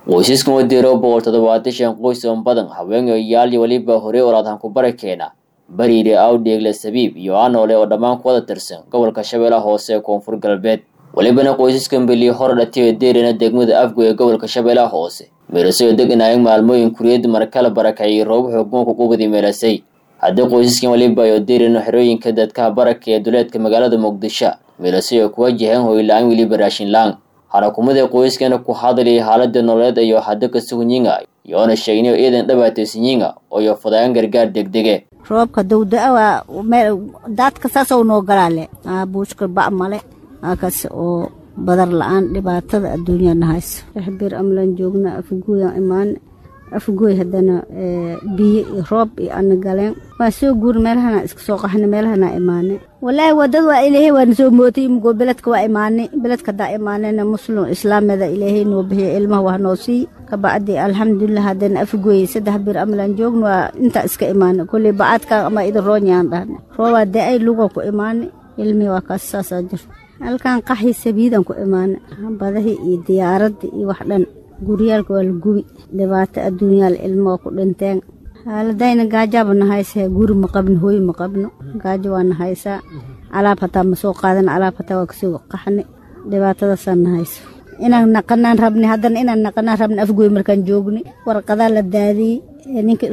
qoysaskan wadiiro boqol toddobaatan shan qoys oo badan haweenayaal iyo weliba horey oraadhan ku barakeena bariire awdheegle sabiib iyo anoole oo dhammaan ku wada tirsan gobolka shabeellaha hoose ee koonfur galbeed welibana qoysaskan beliyo hor dhatiyo deerina degmada afgo ee gobolka shabeellaha hoose meelasayoo deganaayeen maalmooyin kuriyad markala barakaciyay roob xooguunka qubadii meelasay haddii qoysaskan weliba ayo deerina xerooyinka dadkaha baraka ee duleedka magaalada muqdisho meelasay oo ku wajaheen hoyla-aan weliba raashinlaan xarakumadii qoyskana ku hadlayay xaalada nololeed ayo hadda ka sugnyiga iyoona sheegnayo iidan dhabaataysanyiga ooyo fadaayan gargaar degdege roobka dawda-a waa meel daadka saasoo noo galaale buushka ba' male halkaas oo badar la-aan dhibaatada adduunyana hayso bir amlaan joogna afgooyan imaane afgooy haddana biyo iyo roob iyo ana galeen waa soo guuri meelahana iska soo qaxna meelahana imaane walaahi wadad waa ilaahay waana soo mootay imigoo beledka waa imaanay beledka haddaa imaanayna muslim islaamada ilaahay noo bixiya ilmaha waa noo sii kabacdi alxamdulilah haddana afgooy saddex bir amlaan joogna waa intaa iska imaanay kolley bacaadka ama idin roonyaan dhahna roobaa da-ay luga ku imaanay ilmihii waa kaas saasaa jirta halkan qaxii sabiidan ku imaanay badahii iyo diyaaradda iyo wax dhan guryaalka waa la gubi dhibaato adduunyaal ilmoo ku dhinteen xaaladayna gaajaaba na haysaa guri ma qabno hooy ma qabno gaajo waa na haysaa alaab hataa ma soo qaadan alaab hataa waa kasoo qaxni dhibaatadaasaa na hayso inaan naqanaan rabni haddana inaan naqanaan rabni afgooy markaan joogni warqadaa la daadiyey ninka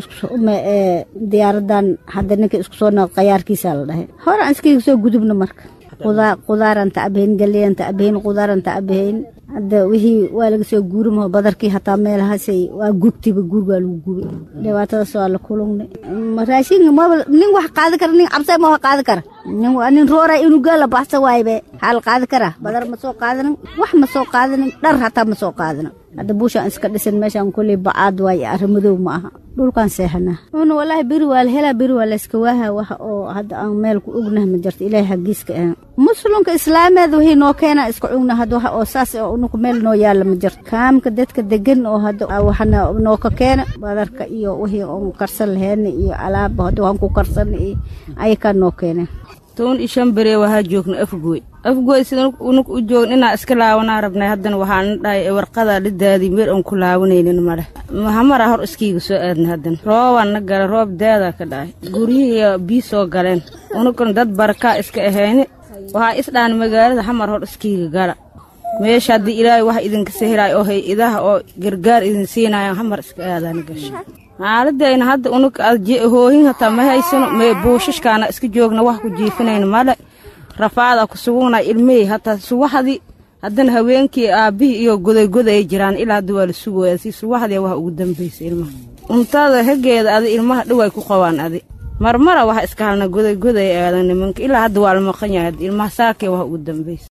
diyaaradan hadda ninka isku soo noq qayaarkiisaa la dhahay hore aan iskaga soo gudubno marka qudaaraan tacbahayn galeyan tacbahayn qudaaraan tacbahayn hadda wixii waa laga soo guurimaho badarkii hataa meelahaasay waa gubtiba guriga waa lagu gubi dhibaatadaas waa la kulungnay raashinka maba nin wax qaadi kara nin cabsa ma wax qaadi kara nin roora inuu gaala baxsa waaybe xaa la qaadi karaa badar ma soo qaadanin wax ma soo qaadanin dhar hataa ma soo qaadanin hadda buushaan iska dhisan meeshaan kulley bacaad waaye arrimadow ma aha dhulkaan seexanaa una walaahi beri waa la helaa beri waa la iska waaha wax oo hadda aan meel ku ognaha ma jirto ilaahay xaggiiska ahan muslimka islaameed wixii noo keena iska ogna hadda wax oo saas oo unuku meel noo yaalla ma jirto kaamka dadka degan oo hadda waxna noo ka keena badarka iyo wixii oon karsan lahayna iyo alaaba hadda waan ku karsan iyo ayakaa noo keeneen toban iyo shan beree waxaa joogna afgooy afgooy sida unug u joogn inaa iska laawanaa rabnay haddana waxaana dhahay warqadaa la daadiy meel oon ku laawanaynin madhe mahamara hor iskiiga soo aadna haddana roobaan na gala roob daadaa ka dhahay guryihii bii soo galeen unugkan dad barakaa iska ahayni waxaa isdhaan magaalada xamar hor iskiiga gala meesha haddii ilaahay wax idinka sahiraay oo hay-adaha oo gargaar idin siinayan xamar iska aadaana gasha xaaladayna hadda unug hoohin hataa ma haysano mee buushashkaana iska joogna wax ku jiifinayna male rafaada ku sugugna ilmihii hataa suwaxdii haddana haweenkii aabbihii iyo godaygoda ay jiraan ilaa hadda waa la sugooya si suwaxdii wax ugu dambaysa ilmaha cuntada hageeda adi ilmaha dhoway ku qabaan adi marmara waxa iska halna godaygoday aadan nimanka ilaa hadda waa la maqan yahay ilmaha saakee wax ugu dambaysa